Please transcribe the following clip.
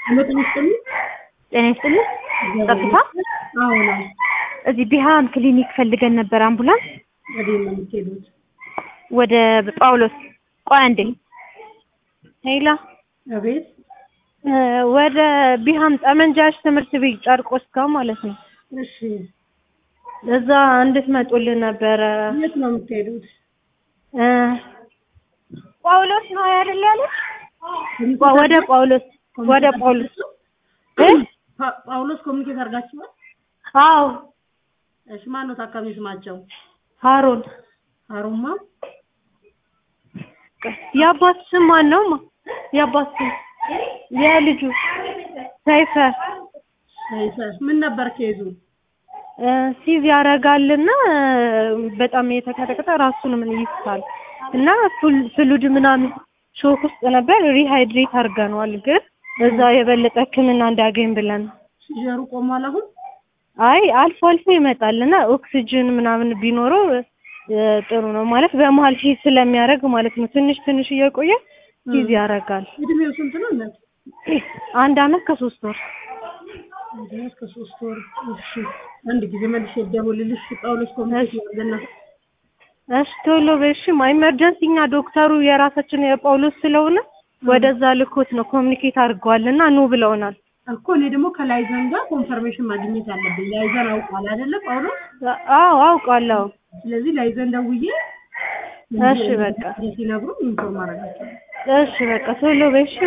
ጤና ይስጥልኝ። ጤና ይስጥልኝ። ጸጥታ አዎ ነው። እዚህ ቢሃን ክሊኒክ ፈልገን ነበር አምቡላንስ ወዴት ነው የምትሄዱት? ወደ ጳውሎስ። ቆይ አንዴ ሄላ አቤት። ወደ ቢሃም ጠመንጃሽ ትምህርት ቤት ጨርቆስ ጋር ማለት ነው። እሺ፣ እዛ እንድትመጡልን ነበረ። የት ነው የምትሄዱት? እ ጳውሎስ ነው አይደል ያለች? ወደ ጳውሎስ ወደ ጳውሎስ እ ፓ- ጳውሎስ ኮሚኒኬት አድርጋችኋል? አዎ እሺ፣ ማን ነው ታካሚ ስማቸው? ሃሮን አሩማ የአባት ስም ማን ነው? ማ የአባት ስም የልጁ ሰይፈ ሰይፈ። ምን ነበር ኬዙ? እ ሲዝ ያደርጋልና እ በጣም የተቀጠቀጠ ራሱን ምን ይስታል እና ፉል- ፍሉድ ምናምን ሾክ ውስጥ ነበር። ሪሃይድሬት አድርገነዋል፣ ግን እዛ የበለጠ ሕክምና እንዲያገኝ ብለን ነው። ሲጀሩ ቆሟል አሁን? አይ አልፎ አልፎ ይመጣል እና ኦክሲጅን ምናምን ቢኖረው እ ጥሩ ነው ማለት በመሀል ፊዝ ስለሚያደርግ ማለት ነው። ትንሽ ትንሽ እየቆየ ፊዝ ያደርጋል። እድሜው ስንት ነው እናት? አንድ አመት ከሶስት ወር እድሜው እስከ ሶስት ወር። እሺ፣ አንድ ጊዜ መልሼ ልደውልልሽ። ጳውሎስ ኮሚኒኬት ያደርገና እሺ ቶሎ በሽም ኢመርጀንሲ እኛ ዶክተሩ የራሳችን የጳውሎስ ስለሆነ ወደዛ ልኮት ነው ኮሚኒኬት አድርገዋልና ኑ ብለውናል። እኮ እኔ ደግሞ ከላይዘን ጋር ኮንፈርሜሽን ማግኘት አለብኝ። ላይዘን አውቋል አይደለ ጳውሎስ? አዎ አውቃለሁ። ስለዚህ ላይዘን ደውዬ እሺ በቃ ሲነግሩ ኢንፎርም አደርጋቸዋለሁ። እሺ በቃ ቶሎ በሽ